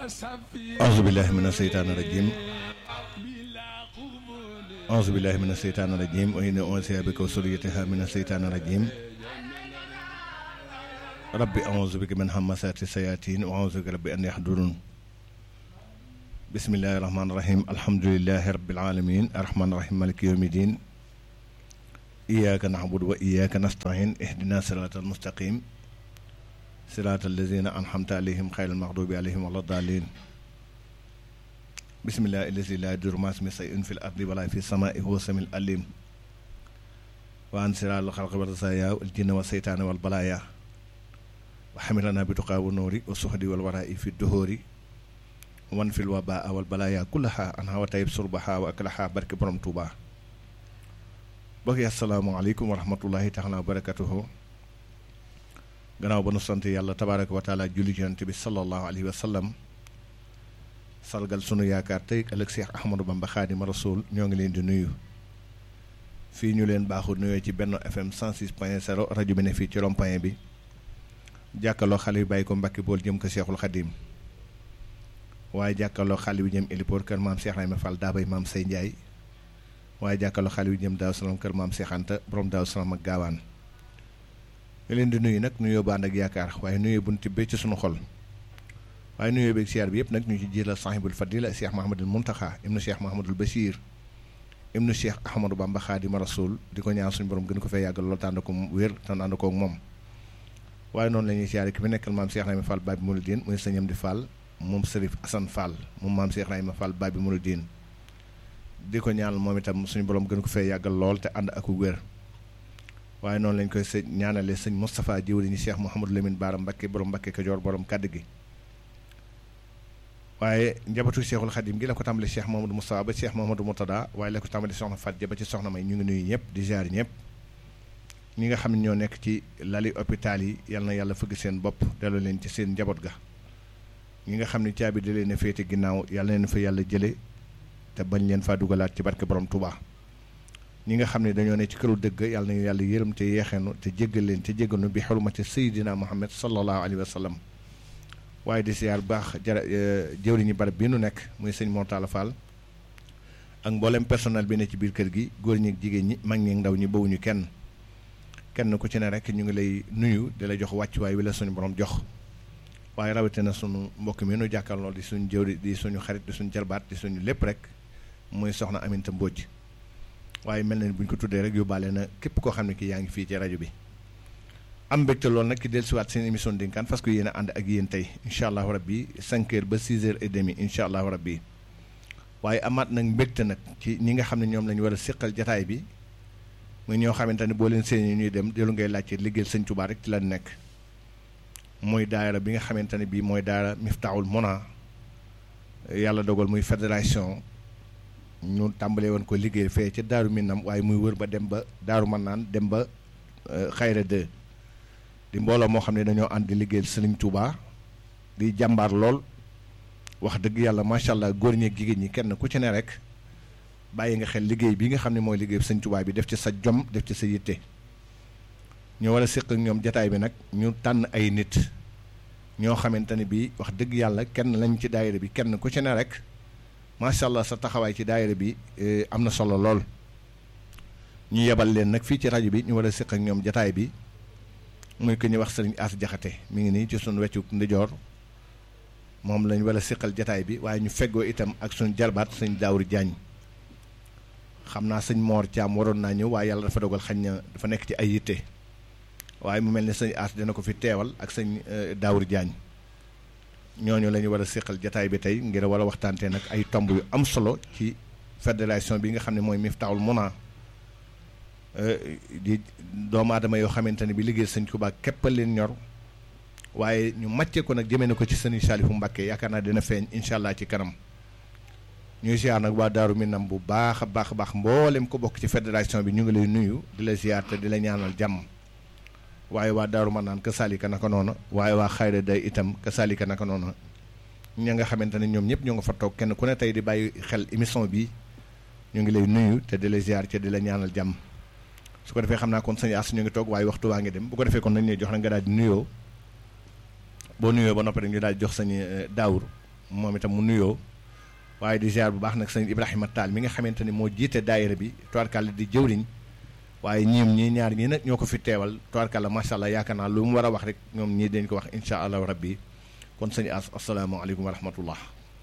auzu billahi mina seytaani rajim auzu billahi mina seytaani rajim wa inni u'idhuha bika wa zurriyyataha mina seytaani rajim rabbi auzu bika min hamasati sayatin wa auzu bika rabbi an yahdurun bismillahi rahmaani rahim alhamdulillahi rabbil alamin arrahmaani rahim maliki yawmi din iyyaka na'budu wa iyyaka nasta'in ihdina siratal mustaqim siratal lazina an'amta alayhim xayril maghdubi alayhim wala daalin bismillahi allazi la yadurru ma'a ismihi shay'un fil ardi wala fis samaa'i huwa samiul alim wa an siral xalqi wa rasaaya wal jinna wa seytaane wal balaaya wa xamilana bi tuqaa wa noori wa suxdi wal waraa'i fi duhóori wan fil wabaa wal balaaya kullaha an hawa tayib surbaha wa aklaha barke borom Tuuba mbokk yi asalaamaaleykum wa rahmatullahi taala wa barakatuhu gannaaw ba nu sant yàlla tabaaraka wa taala julli ci yonent bi sallallahu alayhi wa sallam sargal sunu yaakaar tey ëllëg Seex Ahmadou Bamba Xaadima Rasuul ñoo ngi leen di nuyu fii ñu leen baaxu nuyoo ci Benno FM 106 point 0 rajo bi ne fii ci rond-point bi jàkkaloo xale yu bàyyi ko Mbàkke bool jëm ko Seexul Xadim waaye jàkkaloo xale yu jëm Elipoor kër maam Seex Rayma Fall daabay maam Say Njaay waaye jàkkaloo xale yu jëm Daaw Salaam kër maam Seex Anta borom Daaw Salaam ak gaawaan ñu leen di nuyu nag nuyoo bu ànd ak yaakaar waaye nuyoo bu ñu tibbee ci sunu xol waaye nuyoo beeg siyaar bi yëpp nag ñu ci jiital sahibul fadila cheikh mahamadul muntaxa ibnu cheikh mahamadul bachir ibnu cheikh ahmadou bamba xaadima rasul di ko ñaan suñu borom gën ko fay yàggal loolu tànd ko wér tan ànd ko ak moom waaye noonu la ñuy siyaare ki fi nekkal maam cheikh rahima fall babi mouridine muy sëñam di fall moom sërif asan fall moom maam cheikh rahima fall babi mouridine di ko ñaan moom itam suñu borom gën ko fay yàggal lool te ànd ak wér waaye noonu lañ koy sëñ ñaanale sëñ moustapha jiwriñu cheikh mouhamadou lamine baara mbakke borom mbakke kajoor borom kàdd gi waaye njabootu cheikhul xadim gi la ko tàmbali cheikh mahamadou moustapha ba cheikh mahamadou murtada waaye la ko tàmbali soxna fat ja ba ci soxna may ñu ngi nuyu ñëpp di jaar ñëpp ñi nga xam ne ñoo nekk ci lali hôpital yi yal na yàlla fëgg seen bopp delloo leen ci seen njaboot ga ñi nga xam ne caabi da leen a féete ginnaaw yàlla leen fa yàlla jële te bañ leen faa dugalaat ci barke borom Touba ñi nga xam ne dañoo ne ci këru dëgg yàlla nañu yàlla yërëm te yeexeenu te jéggal leen te jéggalnu bi xurmati sayidina muhammad sallallahu alayhi wa sallam waaye di siyaar baax jara jëwriñu barab bi nu nekk muy sëñ Mortala Fall ak mboolem personnel bi ne ci biir kër gi góor ñi ak jigéen ñi mag ñi ak ndaw ñi bawuñu kenn kenn ku ci ne rek ñu ngi lay nuyu di la jox wàccuwaay wi la suñu borom jox waaye rawatina sunu mbokk mi nu jàkkaarloo di suñu jëwri di suñu xarit di suñu jarbaat di suñu lépp rek muy soxna Aminta Mbodj waaye mel na ni bu ñu ko tuddee rek yóbbaale na képp koo xam ne ki yaa ngi fii ci rajo bi. am mbégte loolu nag ki dellusiwaat seen émission dénkaan parce que yéen a ànd ak yéen tey incha allahu rabbi 5 heures ba 6 heures et demi incha allahu rabbi waaye amaat nag mbégte nag ci ñi nga xam ne ñoom la ñu war a séqal jataay bi muy ñoo xamante ne boo leen seen ñuy dem dellu ngay laajte liggéeyal sëñ Tuubaa rek ci la nekk mooy daayira bi nga xamante ne bii mooy daayira Miftaahul Muna yàlla dogal muy fédération ñu tàmbalee woon ko liggéey fee ca Daaru Minam waaye muy wër ba dem ba Daaru Mannaan dem ba Xayra 2 di mbooloo moo xam ne dañoo ànd di liggéeyal Sëriñ Touba di jàmbaar lool wax dëgg yàlla macha allah góor ñi ak jigéen ñi kenn ku ci ne rek bàyyi nga xel liggéey bi nga xam ne mooy liggéey Sëriñ Touba bi def ci sa jom def ci sa yitte. ñu war a séq ak ñoom jataay bi nag ñu tànn ay nit ñoo xamante ne bii wax dëgg yàlla kenn lañ ci daayira bi kenn ku ci ne rek macha allah sa taxawaay ci daayira bi am na solo lool. ñu yebal leen nag fii ci rajo bi ñu war a séq ak ñoom jataay bi. muy ko ñu wax sëriñ As Jaxate mi ngi nii ci suñu weccu ndijoor moom lañ war a siqal jataay bi waaye ñu feggoo itam ak suñu jarbaat sëñ Daawur Jaañ xam naa sëñ Moor Caam waroon naa ñëw waaye yàlla dafa dogal xañ na dafa nekk ci ay yitte waaye mu mel ni sëñ As dina ko fi teewal ak sëñ Daawur Jaañ ñooñu la ñu war a siqal jataay bi tey ngir war a waxtaantee nag ay tomb yu am solo ci fédération bi nga xam ne mooy Miftaahul Muna di doomu aadama yoo xamante ne bi liggéey sëñ Tuubaa képp leen ñor waaye ñu màccee ko nag jëmee na ko ci sëñ Saalifu Mbàkke yaakaar naa dina feeñ incha allah ci kanam ñuy ziar nag waa Daaru Minam bu baax a baax a baax mboolem ko bokk ci fédération bi ñu ngi lay nuyu di la ziar te di la ñaanal jàmm waaye waa Daaru Manaan ka saalika naka noonu waaye waa Xayra day itam ka saalika naka noonu ña nga xamante ne ñoom ñëpp ñoo nga fa toog kenn ku ne tey di bàyyi xel émission bi ñu ngi lay nuyu te di la ziar te di la ñaanal jàmm su ko defee xam naa kon sëñ As ñu ngi toog waaye waxtu waa ngi dem bu ko defee kon nañ lay jox na nga daal di nuyoo boo nuyoo ba noppi rek ñu daal di jox sëñ Daawur moom itam mu nuyoo waaye di ziar bu baax nag sëñ Ibrahima Tall mi nga xamante ni moo jiite daayira bi tubaarkàlla di jëwriñ waaye ñiim ñii ñaar ñii nag ñoo ko fi teewal tubaarkàlla macha allah yaakaar naa lu mu war a wax rek ñoom ñii dañ ko wax incha allahu rabbi kon sëñ as asalaamaaleykum wa rahmatullah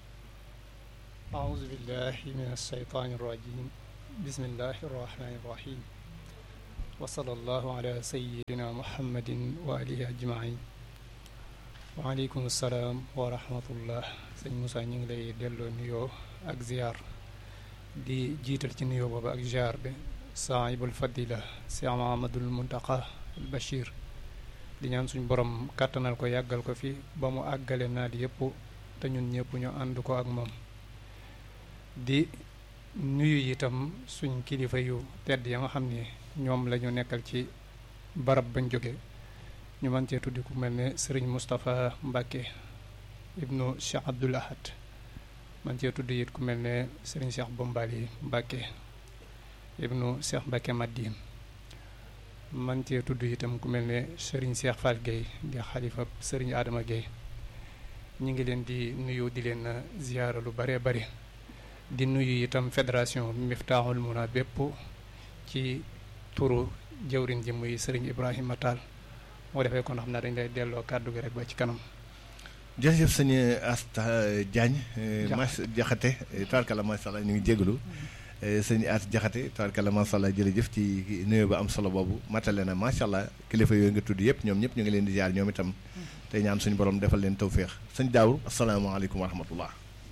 أعوذ بالله من الشيطان الرجيم بسم الله الرحمن الرحيم وصلى الله على سيدنا محمد وآله أجمعين وعليكم السلام ورحمة الله sëñ Moussa ñu ngi lay delloo nuyoo ak ziar di jiital ci nuyoo boobu ak ziar bi saahibul fadila Cheikh Mahamadul Muntaqa al Bachir di ñaan suñu borom kàttanal ko yàggal ko fi ba mu àggale naa di yëpp te ñun ñëpp ñu ànd ko ak moom di nuyu itam suñ kilifa yu tedd ya nga xam ne ñoom la ñu nekkal ci barab bañ jóge ñu mën cee tuddi ku mel ne sëriñ Moustapha Mbacke ibnu Cheikh Abdoul Ahad man cee tudd it ku mel ne sëriñ Cheikh Bombali Mbacke ibnu Cheikh Mbacke Madine man cee tudd itam ku mel ne sëriñ Cheikh Fall Gueye di xalifa sëriñ Adama Gueye ñu ngi leen di nuyu di leen ziyaara lu bare bare di nuyu itam fédération Miftahul Muna bépp ci turu jëwrin ji muy sëriñ Ibrahima Tall moo defee kon xam naa dañ lay delloo kàddu gi rek ba ci kanam jërëjëf sëñ Asta Diagne mas jaxate tabarkalla macha allah ñu ngi jégalu sëñ As jaxate tabarkalla macha allah jërëjëf ci nuyoo ba am solo boobu matale na macha allah kilifa yooyu nga tudd yëpp ñoom ñëpp ñu ngi leen di jaar ñoom itam tey ñaan suñu borom defal leen tawféex sëñ Daawur asalaamaaleykum wa rahmatullah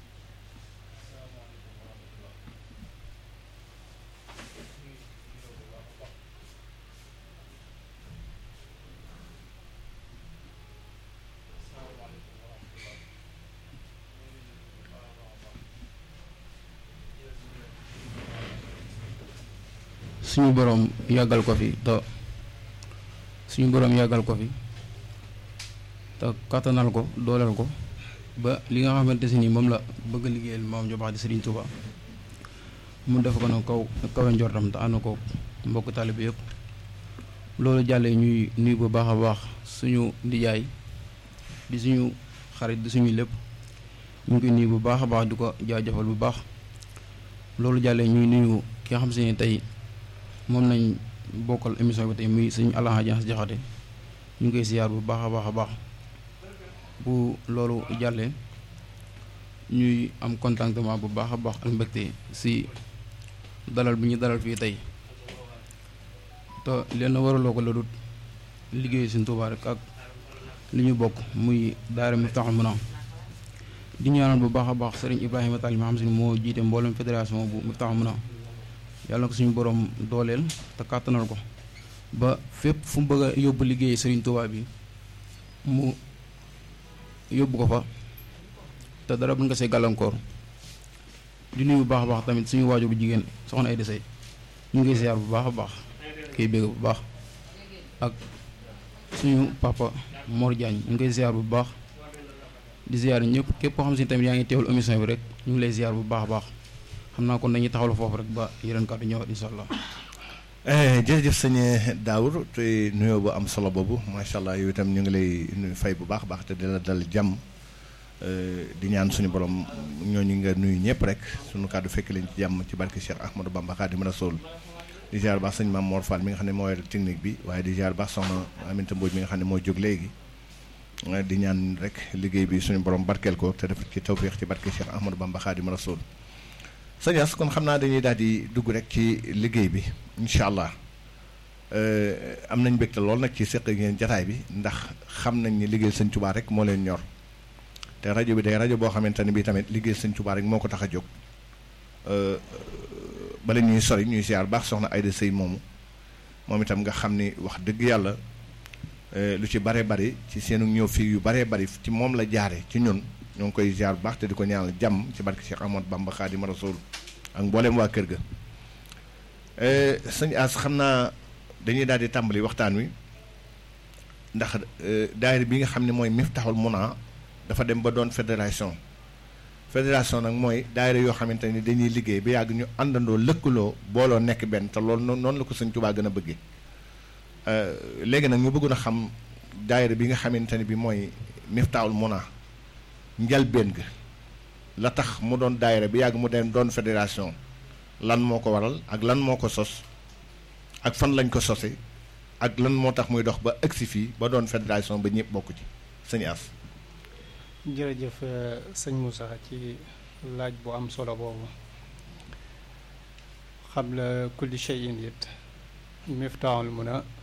suñu boroom yàggal ko fi te suñu boroom yàggal ko fi te kattanal ko dooleel ko ba li nga xamante si ni moom la bëgg a liggéeyal moom ju baax di Serigne Touba mu def ko na kaw kawe njortam te ànd ko mbokk taalibe yëpp loolu jàllee ñuy nuyu bu baax a baax suñu ndijaay di suñu xarit di suñu lépp ñu ngi koy nuyu bu baax a baax di ko jaajëfal bu baax loolu jàllee ñuy nuyu ki nga xam si ne tey moom nañ bokkal émission bi tey muy sëñ Alaaji Jaxate Jaxate ñu ngi koy siyaar bu baax a baax a baax bu loolu jàllee ñuy am contentement bu baax a baax ak mbégte si dalal bi ñu dalal fii tey te leen waraloo ko la dut liggéey Sëñ Tuubaa rek ak li ñu bokk muy daara Miftahul Muna di ñaanal bu baax a baax sëriñ Ibrahima Tall mi xam si ne moo jiite mboolem fédération bu Miftahul Muna yàlla na ko suñu borom dooleel te kàttanal ko ba fépp fu mu bëgg a yóbbu liggéey Serigne Touba bi mu yóbbu ko fa te dara bu nga see gàllankoor di nuyu bu baax a baax tamit suñu waajur bu jigéen soxna ay desey ñu ngi ziar bu baax a baax kay bégg bu baax ak suñu papa Mor Diagne ñu ngi koy ziar bu baax di ziar ñëpp képp koo xam si tamit yaa ngi teewul émission bi rek ñu ngi lay ziar bu baax a baax xam naa kon dañuy taxawlu foofu rek ba yeneen kàddu ñëwaat incha allah. jërëjëf sëñ Daawur te nuyoo bu am solo boobu macha allah yow itam ñu ngi lay fay bu baax a baax te di la dal jàmm di ñaan suñu borom ñooñu nga nuyu ñëpp rek suñu kàddu fekk leen ci jàmm ci barke Cheikh Ahmadou Bamba Xaadimu Rasuul di ziar baax sëñ Maam Mor Fall mi nga xam ne moo yor technique bi waaye di ziar baax soxna Aminta Mbodj mi nga xam ne moo jóg léegi di ñaan rek liggéey bi suñu borom barkeel ko te def ci tawféex ci barke Cheikh Ahmadou Bamba Xaadimu Rasuul sëñ As kon xam naa dañuy daal di dugg rek ci liggéey bi incha allah am nañ mbégte lool nag ci seq ngeen jataay bi ndax xam nañ ni liggéey sëñ Tuubaa rek moo leen ñor te rajo bi day rajo boo xamante ne bii tamit liggéey sëñ Tuubaa rek moo ko tax a jóg bala ñuy sori ñuy siyaar baax soxna Ayda Sëy moomu moom itam nga xam ni wax dëgg yàlla lu ci bare bari ci seenu ñëw fii yu baree bari ci moom la jaare ci ñun ñoo ngi koy ziar bu baax te di ko ñaanal jàmm ci barke Cheikh Ahmadou Bamba Xaadimu Rasuul ak mboolem waa kër ga sëñ As xam naa dañuy daal di tàmbali waxtaan wi ndax daayira bi nga xam ne mooy Miftahul Muna dafa dem ba doon fédération fédération nag mooy daayira yoo xamante ni dañuy liggéey ba yàgg ñu àndandoo lëkkaloo booloo nekk benn te loolu noonu la ko sëñ Tuubaa gën a bëggee léegi nag ñu bëggoon a xam daayira bi nga xamante ni bi mooy Miftahul Muna njalbeen ga la tax mu doon daayira bi yàgg mu dem doon fédération lan moo ko waral ak lan moo ko sos ak fan lañ ko sose ak lan moo tax muy dox ba agsi fii ba doon fédération ba ñëpp bokk ci sëñ As jërëjëf sëñ Moussa ci laaj bu am solo boobu xam la kulli shay'in it miftaahul mun a